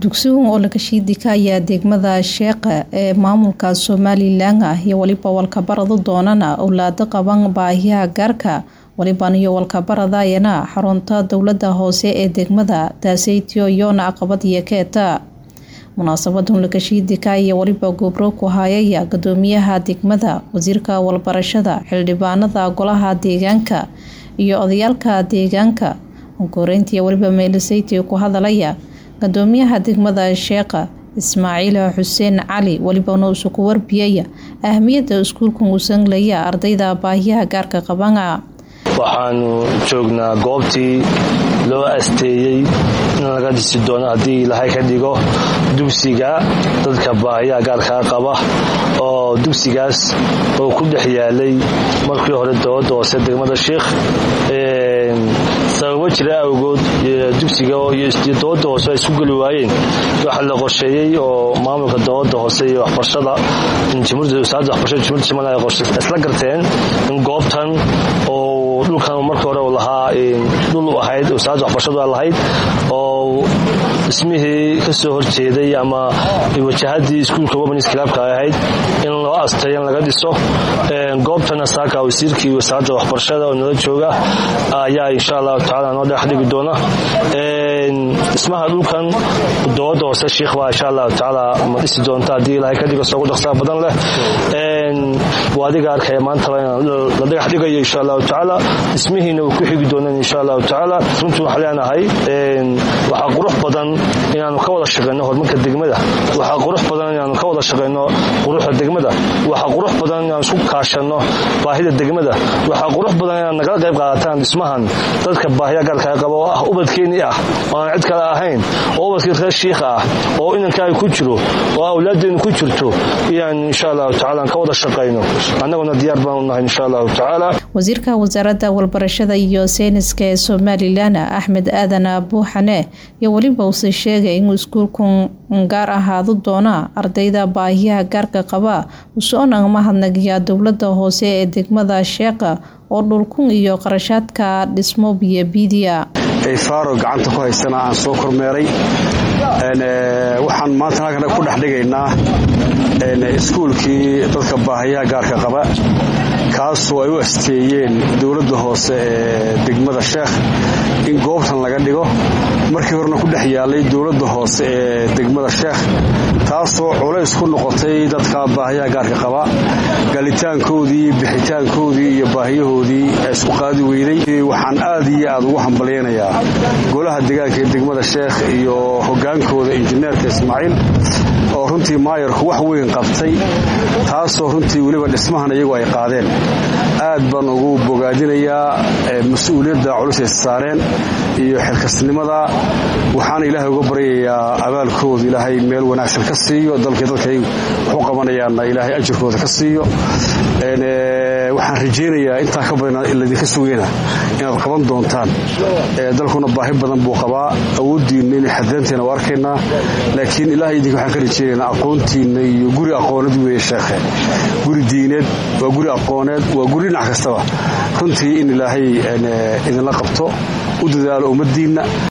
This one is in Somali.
dugsigan oo laga shiidika ayaa degmada sheeqa ee maamulka somalilan ah iyo weliba walkabarada doonana owlaado qaban baahiyaha gaarka waliban iyo walkabaradayana xarunta dowlada hoose ee degmada taaseytiyo iyoona caqabad iyo keeta munaasabadan lakashiidika iyo weliba gobro ku hayaya gudoomiyaha degmada wasiirka walbarashada xildhibaanada golaha deegaanka iyo odayaalka deegaanka onkoreyntii weliba meeliseytii ku hadalaya gudoomiyaha degmada sheeqa ismaaciil xuseen cali welibana uusu ku warbiyaya ahmiyada iskuulkan uu sanglaya ardayda baahiyaha gaarka qabana waxaanu joognaa goobtii loo asteeyey in laga dhisi doono haddii ilaahay ka dhigo dugsiga dadka baahiyaha gaarkaa qaba oo dugsigaas oo ku dhex yaalay markii hore dowladda hoose degmada sheikh sababo jira awgood dugsiga iyo dowladda hoose ay isku geli waayeen waxaa la qorsheeyey oo maamulka dowladda hoose iyo waxbarashada wasaaradda waxbarashada jumhuurda somaliya ay qorshe isla garteen in goobtan oo dhulkan markii hore uu lahaa dhul u ahayd wasaaradda waxbarashadu ay lahayd oo dhismihii ka soo horjeeday ama wajahadii iskuulka womanis kilaabka ay ahayd in loo asteeyo in laga dhiso goobtana saaka wasiirkii wasaaradda waxbarashada oo nala jooga ayaa insha allahu tacala noo dhex dhigi doona dhismaha dhulkan dowladda hoose shiikh baa insha allahu tacaala ma dhisi doonta haddii ilaahay ka dhigo soogu dhaqsaa badan leh waa adiga arkaya maantaba inaan la dhagax dhigayo insha allahu tacaala dhismihiina uu ku xigi doonaan insha allahu tacaala runtii waxaan leenahay waxaa qurux badan inaanu ka wada shaqayno horumarka degmada waxaa qurux badan inaanu ka wada shaqayno quruxda degmada waxaa qurux badan inaanu isku kaashanno baahida degmada waxaa qurux badan inaad nagala qayb qaadataan dhismahan dadka baahiya gaarkaa qaba oo ah ubadkeennii ah oo aan cid kale ahayn oo ubadkii reer shiikha ah oo inankaaga ku jiro oo awlaadeennu ku jirto inaan insha allahu tacala ka wada shaqayno annaguna diyaar baan u nahay insha allahu tacaala wasiirka wasaaradda walbarashada iyo sayniska ee somalilan axmed aadan buuxane iyo weliba uuse sheegay inuu iskuulkan gaar ahaado doona ardayda baahiyaha gaarka qaba usoonang mahadnagiya dowlada hoose ee degmada sheeqa oo dhulkun iyo qarashaadka dhismo biyobiidiya faaro gacanta ku haystana aan soo kormeeray waxaan maanta halkan ku dhex dhigaynaa iskuulkii dadka baahiyaha gaarka qaba kaasoo ay u asteeyeen dowladda hoose ee degmada sheekh in goobtan laga dhigo markii horena ku dhex yaalay dowladda hoose ee degmada sheekh taasoo culays ku noqotay dadka baahiyaha gaarka qaba galitaankoodii bixitaankoodii iyo baahiyahoodii isku qaadi weyday waxaan aad iyo aad ugu hambalyaynayaa golaha deegaanka ee degmada sheekh iyo hogaankooda injineerka ismaaciil oo runtii maayarku wax weyn qabtay taasoo runtii weliba dhismahan iyagu ay qaadeen aad baan ugu bogaadinayaa mas-uuliyadda culusay saareen iyo xilkasnimada waxaana ilaahay uga baryayaa abaalkooda ilaahay meel wanaagsan ka siiyo dalkii dalkay waxu qabanayaanna ilaahay ajirkooda ka siiyo waxaan rajaynayaa intaa ka badan ladinka sugayna inaad qaban doontaan dalkuna baahi badan buu qabaa awooddiinna inay xadreenteenna u arkaynaa laakiin ilahay idinka waxaan ka rajaynaynaa aqoontiinna iyo guri aqooneed weeye sheekhe guri diineed waa guri aqooneed waa guri dhinac kastaba runtii in ilaahay idinla qabto u dadaalo ummaddiinna